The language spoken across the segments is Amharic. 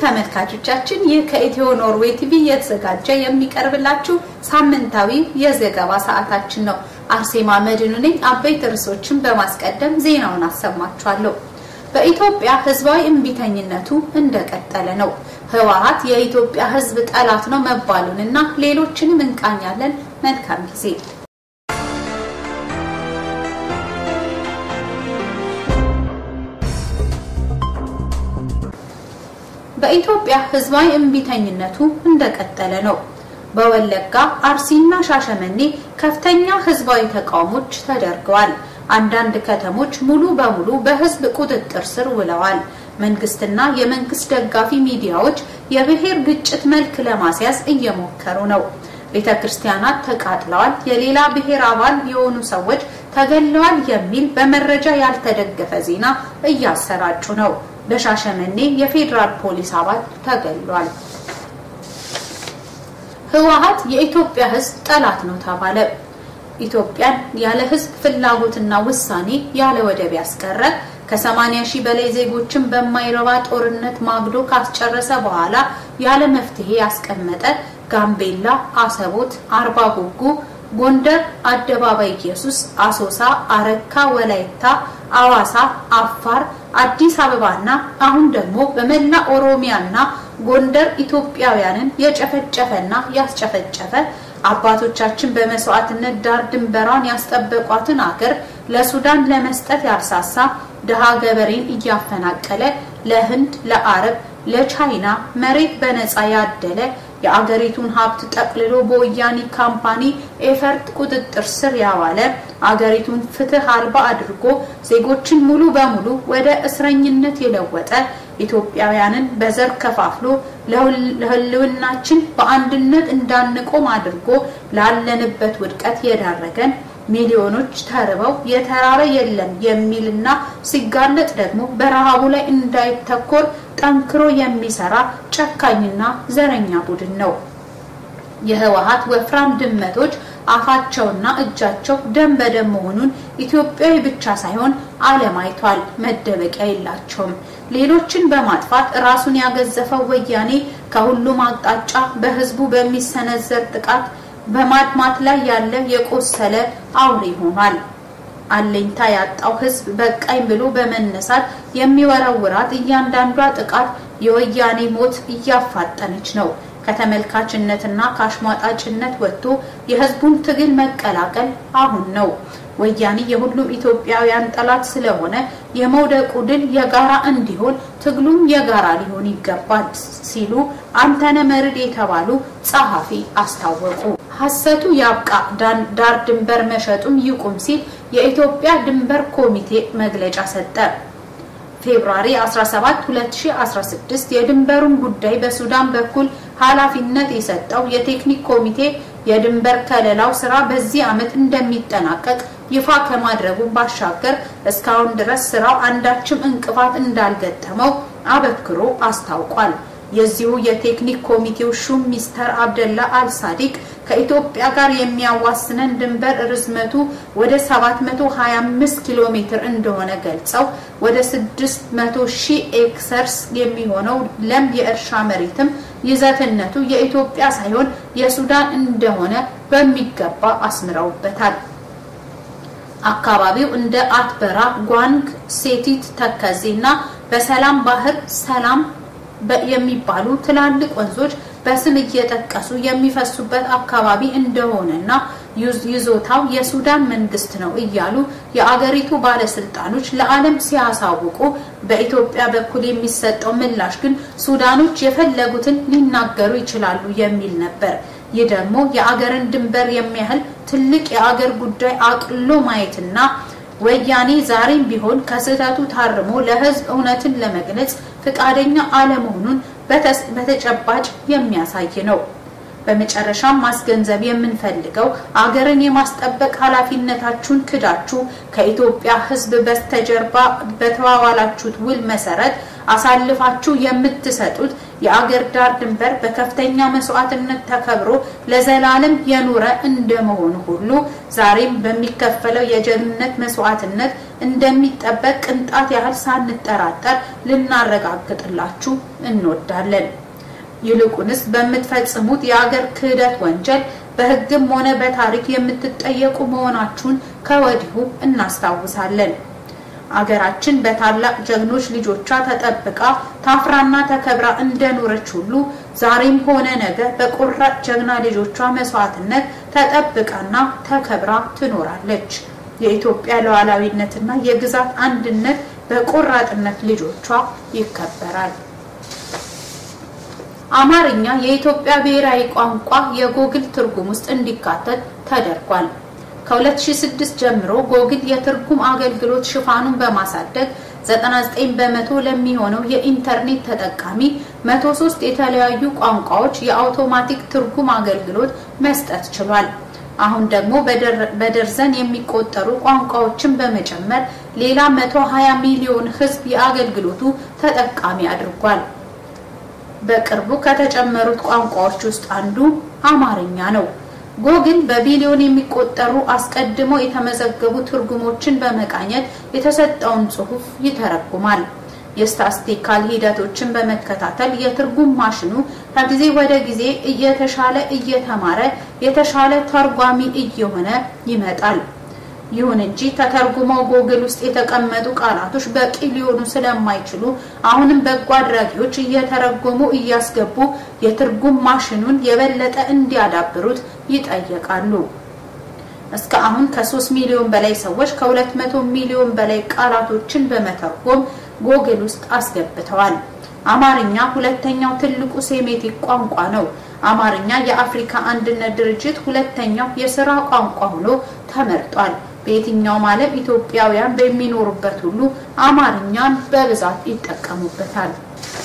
ተመልካቾቻችን ይህ ከኢትዮ ኖርዌይ ቲቪ የተዘጋጀ የሚቀርብላችሁ ሳምንታዊ የዘገባ ሰዓታችን ነው። አርሴማ መድኑ ነኝ። አበይት ርዕሶችን በማስቀደም ዜናውን አሰማችኋለሁ። በኢትዮጵያ ህዝባዊ እምቢተኝነቱ እንደቀጠለ ነው። ህወሓት የኢትዮጵያ ህዝብ ጠላት ነው መባሉንና ሌሎችንም እንቃኛለን። መልካም ጊዜ። በኢትዮጵያ ህዝባዊ እምቢተኝነቱ እንደቀጠለ ነው። በወለጋ አርሲና ሻሸመኔ ከፍተኛ ህዝባዊ ተቃውሞች ተደርገዋል። አንዳንድ ከተሞች ሙሉ በሙሉ በህዝብ ቁጥጥር ስር ውለዋል። መንግስትና የመንግስት ደጋፊ ሚዲያዎች የብሔር ግጭት መልክ ለማስያዝ እየሞከሩ ነው። ቤተ ክርስቲያናት ተቃጥለዋል፣ የሌላ ብሔር አባል የሆኑ ሰዎች ተገለዋል የሚል በመረጃ ያልተደገፈ ዜና እያሰራጩ ነው። በሻሸመኔ የፌዴራል ፖሊስ አባል ተገሏል። ህወሓት የኢትዮጵያ ህዝብ ጠላት ነው ተባለ። ኢትዮጵያን ያለ ህዝብ ፍላጎትና ውሳኔ ያለ ወደብ ያስቀረ ከ80 ሺህ በላይ ዜጎችን በማይረባ ጦርነት ማግዶ ካስጨረሰ በኋላ ያለ መፍትሄ ያስቀመጠ ጋምቤላ፣ አሰቦት፣ አርባ ጉጉ፣ ጎንደር፣ አደባባይ ኢየሱስ፣ አሶሳ፣ አረካ፣ ወላይታ፣ አዋሳ፣ አፋር፣ አዲስ አበባና አሁን ደግሞ በመላ ኦሮሚያና ጎንደር ኢትዮጵያውያንን የጨፈጨፈና ያስጨፈጨፈ አባቶቻችን በመስዋዕትነት ዳር ድንበሯን ያስጠበቋትን አገር ለሱዳን ለመስጠት ያልሳሳ ድሃ ገበሬን እያፈናቀለ ለህንድ፣ ለአረብ፣ ለቻይና መሬት በነፃ ያደለ የአገሪቱን ሀብት ጠቅልሎ በወያኔ ካምፓኒ ኤፈርት ቁጥጥር ስር ያዋለ አገሪቱን ፍትህ አልባ አድርጎ ዜጎችን ሙሉ በሙሉ ወደ እስረኝነት የለወጠ ኢትዮጵያውያንን በዘር ከፋፍሎ ለህልውናችን በአንድነት እንዳንቆም አድርጎ ላለንበት ውድቀት የዳረገን ሚሊዮኖች ተርበው የተራረ የለም የሚልና ሲጋለጥ ደግሞ በረሃቡ ላይ እንዳይተኮር ጠንክሮ የሚሰራ ጨካኝና ዘረኛ ቡድን ነው። የህወሓት ወፍራም ድመቶች አፋቸውና እጃቸው ደም በደም መሆኑን ኢትዮጵያዊ ብቻ ሳይሆን ዓለም አይቷል። መደበቂያ የላቸውም። ሌሎችን በማጥፋት ራሱን ያገዘፈው ወያኔ ከሁሉም አቅጣጫ በህዝቡ በሚሰነዘር ጥቃት በማድማት ላይ ያለ የቆሰለ አውሬ ሆኗል። አለኝታ ያጣው ህዝብ በቃኝ ብሎ በመነሳት የሚወረውራት እያንዳንዷ ጥቃት የወያኔ ሞት እያፋጠነች ነው። ከተመልካችነትና ከአሽሟጣጭነት ወጥቶ የህዝቡን ትግል መቀላቀል አሁን ነው። ወያኔ የሁሉም ኢትዮጵያውያን ጠላት ስለሆነ የመውደቁ ድል የጋራ እንዲሆን ትግሉም የጋራ ሊሆን ይገባል ሲሉ አንተነ መርድ የተባሉ ጸሐፊ አስታወቁ። ሐሰቱ ያብቃ፣ ዳር ድንበር መሸጡም ይቁም ሲል የኢትዮጵያ ድንበር ኮሚቴ መግለጫ ሰጠ። ፌብሩዋሪ 17 2016 የድንበሩን ጉዳይ በሱዳን በኩል ኃላፊነት የሰጠው የቴክኒክ ኮሚቴ የድንበር ከለላው ስራ በዚህ ዓመት እንደሚጠናቀቅ ይፋ ከማድረጉ ባሻገር እስካሁን ድረስ ስራው አንዳችም እንቅፋት እንዳልገጠመው አበክሮ አስታውቋል። የዚሁ የቴክኒክ ኮሚቴው ሹም ሚስተር አብደላ አልሳዲቅ ከኢትዮጵያ ጋር የሚያዋስነን ድንበር ርዝመቱ ወደ 725 ኪሎ ሜትር እንደሆነ ገልጸው ወደ 600 ሺህ ኤክሰርስ የሚሆነው ለም የእርሻ መሬትም ይዘትነቱ የኢትዮጵያ ሳይሆን የሱዳን እንደሆነ በሚገባ አስምረውበታል። አካባቢው እንደ አትበራ፣ ጓንግ፣ ሴቲት፣ ተከዜና በሰላም ባህር ሰላም የሚባሉ ትላልቅ ወንዞች በስም እየጠቀሱ የሚፈሱበት አካባቢ እንደሆነና ይዞታው የሱዳን መንግስት ነው እያሉ የአገሪቱ ባለስልጣኖች ለዓለም ሲያሳውቁ በኢትዮጵያ በኩል የሚሰጠው ምላሽ ግን ሱዳኖች የፈለጉትን ሊናገሩ ይችላሉ የሚል ነበር። ይህ ደግሞ የአገርን ድንበር የሚያህል ትልቅ የአገር ጉዳይ አቅሎ ማየትና ወያኔ ዛሬም ቢሆን ከስህተቱ ታርሞ ለህዝብ እውነትን ለመግለጽ ፈቃደኛ አለመሆኑን በተጨባጭ የሚያሳይ ነው። በመጨረሻም ማስገንዘብ የምንፈልገው አገርን የማስጠበቅ ኃላፊነታችሁን ክዳችሁ ከኢትዮጵያ ህዝብ በስተጀርባ በተዋዋላችሁት ውል መሰረት አሳልፋችሁ የምትሰጡት የአገር ዳር ድንበር በከፍተኛ መስዋዕትነት ተከብሮ ለዘላለም የኖረ እንደመሆኑ ሁሉ ዛሬም በሚከፈለው የጀግንነት መስዋዕትነት እንደሚጠበቅ ቅንጣት ያህል ሳንጠራጠር ልናረጋግጥላችሁ እንወዳለን። ይልቁንስ በምትፈጽሙት የአገር ክህደት ወንጀል በሕግም ሆነ በታሪክ የምትጠየቁ መሆናችሁን ከወዲሁ እናስታውሳለን። አገራችን በታላቅ ጀግኖች ልጆቿ ተጠብቃ ታፍራና ተከብራ እንደኖረች ሁሉ ዛሬም ሆነ ነገ በቆራጥ ጀግና ልጆቿ መስዋዕትነት ተጠብቃና ተከብራ ትኖራለች። የኢትዮጵያ ሉዓላዊነትና የግዛት አንድነት በቆራጥነት ልጆቿ ይከበራል። አማርኛ የኢትዮጵያ ብሔራዊ ቋንቋ የጎግል ትርጉም ውስጥ እንዲካተት ተደርጓል። ከ2006 ጀምሮ ጎግል የትርጉም አገልግሎት ሽፋኑን በማሳደግ 99 በመቶ ለሚሆነው የኢንተርኔት ተጠቃሚ 103 የተለያዩ ቋንቋዎች የአውቶማቲክ ትርጉም አገልግሎት መስጠት ችሏል። አሁን ደግሞ በደርዘን የሚቆጠሩ ቋንቋዎችን በመጨመር ሌላ 120 ሚሊዮን ሕዝብ የአገልግሎቱ ተጠቃሚ አድርጓል። በቅርቡ ከተጨመሩት ቋንቋዎች ውስጥ አንዱ አማርኛ ነው። ጎግል በቢሊዮን የሚቆጠሩ አስቀድሞ የተመዘገቡ ትርጉሞችን በመቃኘት የተሰጠውን ጽሑፍ ይተረጉማል። የስታስቲካል ሂደቶችን በመከታተል የትርጉም ማሽኑ ከጊዜ ወደ ጊዜ እየተሻለ እየተማረ የተሻለ ተርጓሚ እየሆነ ይመጣል። ይሁን እንጂ ተተርጉመው ጎግል ውስጥ የተቀመጡ ቃላቶች በቂ ሊሆኑ ስለማይችሉ አሁንም በጎ አድራጊዎች እየተረጎሙ እያስገቡ የትርጉም ማሽኑን የበለጠ እንዲያዳብሩት ይጠየቃሉ። እስከ አሁን ከ3 ሚሊዮን በላይ ሰዎች ከ200 ሚሊዮን በላይ ቃላቶችን በመተርጎም ጎግል ውስጥ አስገብተዋል። አማርኛ ሁለተኛው ትልቁ ሴሜቲክ ቋንቋ ነው። አማርኛ የአፍሪካ አንድነት ድርጅት ሁለተኛው የስራ ቋንቋ ሆኖ ተመርጧል። በየትኛውም ዓለም ኢትዮጵያውያን በሚኖሩበት ሁሉ አማርኛን በብዛት ይጠቀሙበታል።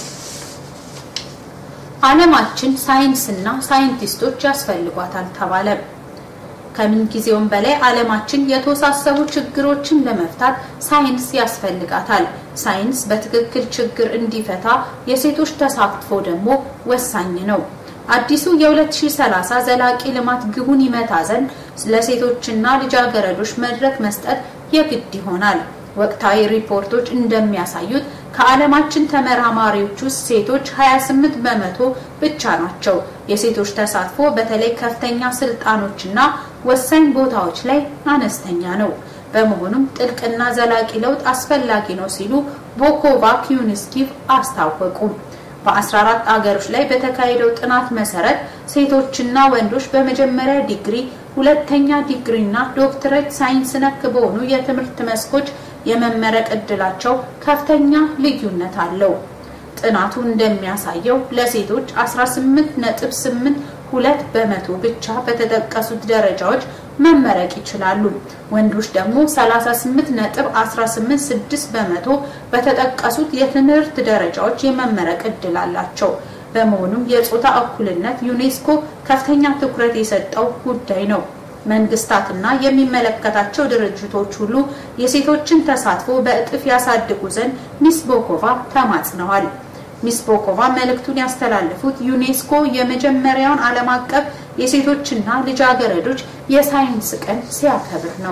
ዓለማችን ሳይንስና ሳይንቲስቶች ያስፈልጓታል ተባለ። ከምን ጊዜውም በላይ ዓለማችን የተወሳሰቡ ችግሮችን ለመፍታት ሳይንስ ያስፈልጋታል። ሳይንስ በትክክል ችግር እንዲፈታ የሴቶች ተሳትፎ ደግሞ ወሳኝ ነው። አዲሱ የ2030 ዘላቂ ልማት ግቡን ይመታ ዘንድ ለሴቶችና ልጃገረዶች መድረክ መስጠት የግድ ይሆናል። ወቅታዊ ሪፖርቶች እንደሚያሳዩት ከዓለማችን ተመራማሪዎች ውስጥ ሴቶች 28 በመቶ ብቻ ናቸው። የሴቶች ተሳትፎ በተለይ ከፍተኛ ስልጣኖችና ወሳኝ ቦታዎች ላይ አነስተኛ ነው። በመሆኑም ጥልቅና ዘላቂ ለውጥ አስፈላጊ ነው ሲሉ ቦኮቫ ኪዩንስኪቭ አስታወቁ። በ14 አገሮች ላይ በተካሄደው ጥናት መሰረት ሴቶችና ወንዶች በመጀመሪያ ዲግሪ፣ ሁለተኛ ዲግሪ እና ዶክትሬት ሳይንስ ነክ በሆኑ የትምህርት መስኮች የመመረቅ እድላቸው ከፍተኛ ልዩነት አለው። ጥናቱ እንደሚያሳየው ለሴቶች 18.82 በመቶ ብቻ በተጠቀሱት ደረጃዎች መመረቅ ይችላሉ። ወንዶች ደግሞ 38.186 በመቶ በተጠቀሱት የትምህርት ደረጃዎች የመመረቅ እድል አላቸው። በመሆኑም የጾታ እኩልነት ዩኔስኮ ከፍተኛ ትኩረት የሰጠው ጉዳይ ነው። መንግስታትና የሚመለከታቸው ድርጅቶች ሁሉ የሴቶችን ተሳትፎ በእጥፍ ያሳድጉ ዘንድ ሚስ ቦኮቫ ተማጽነዋል። ሚስ ቦኮቫ መልእክቱን ያስተላለፉት ዩኔስኮ የመጀመሪያውን ዓለም አቀፍ የሴቶችና ልጃገረዶች የሳይንስ ቀን ሲያከብር ነው።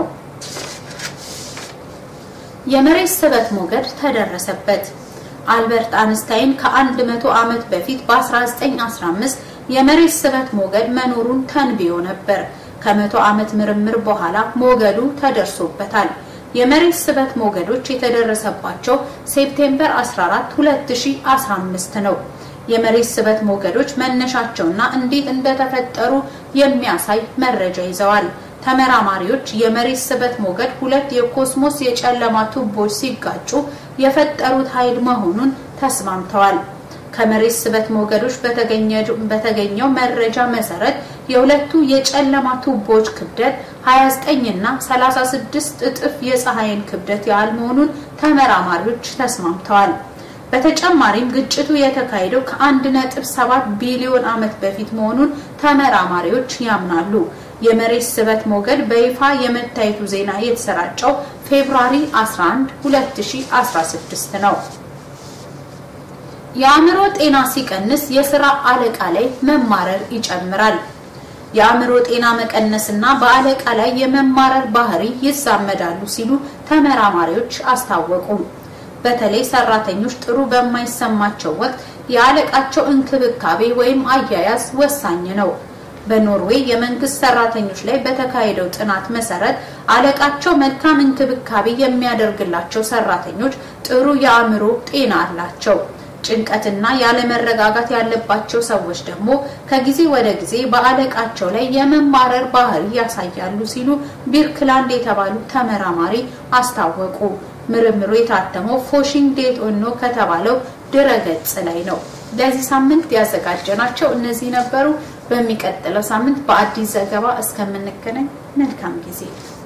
የመሬት ስበት ሞገድ ተደረሰበት። አልበርት አንስታይን ከአንድ መቶ ዓመት በፊት በ1915 የመሬት ስበት ሞገድ መኖሩን ተንብዮ ነበር። ከመቶ ዓመት ምርምር በኋላ ሞገዱ ተደርሶበታል። የመሬት ስበት ሞገዶች የተደረሰባቸው ሴፕቴምበር 14 2015 ነው። የመሬት ስበት ሞገዶች መነሻቸውና እንዴት እንደተፈጠሩ የሚያሳይ መረጃ ይዘዋል። ተመራማሪዎች የመሬት ስበት ሞገድ ሁለት የኮስሞስ የጨለማ ቱቦች ሲጋጩ የፈጠሩት ኃይል መሆኑን ተስማምተዋል። ከመሬት ስበት ሞገዶች በተገኘው መረጃ መሰረት የሁለቱ የጨለማ ቱቦች ክብደት 29 እና 36 እጥፍ የፀሐይን ክብደት ያህል መሆኑን ተመራማሪዎች ተስማምተዋል። በተጨማሪም ግጭቱ የተካሄደው ከ1.7 ቢሊዮን ዓመት በፊት መሆኑን ተመራማሪዎች ያምናሉ። የመሬት ስበት ሞገድ በይፋ የመታየቱ ዜና የተሰራጨው ፌብሩዋሪ 11 2016 ነው። የአእምሮ ጤና ሲቀንስ የስራ አለቃ ላይ መማረር ይጨምራል። የአእምሮ ጤና መቀነስና በአለቃ ላይ የመማረር ባህሪ ይዛመዳሉ ሲሉ ተመራማሪዎች አስታወቁ። በተለይ ሰራተኞች ጥሩ በማይሰማቸው ወቅት የአለቃቸው እንክብካቤ ወይም አያያዝ ወሳኝ ነው። በኖርዌይ የመንግስት ሰራተኞች ላይ በተካሄደው ጥናት መሰረት አለቃቸው መልካም እንክብካቤ የሚያደርግላቸው ሰራተኞች ጥሩ የአእምሮ ጤና አላቸው። ጭንቀትና ያለመረጋጋት ያለባቸው ሰዎች ደግሞ ከጊዜ ወደ ጊዜ በአለቃቸው ላይ የመማረር ባህሪ ያሳያሉ ሲሉ ቢርክላንድ የተባሉ ተመራማሪ አስታወቁ። ምርምሩ የታተመው ፎሽንግ ዴት ኦኖ ከተባለው ድረገጽ ላይ ነው። ለዚህ ሳምንት ያዘጋጀናቸው እነዚህ ነበሩ። በሚቀጥለው ሳምንት በአዲስ ዘገባ እስከምንገናኝ መልካም ጊዜ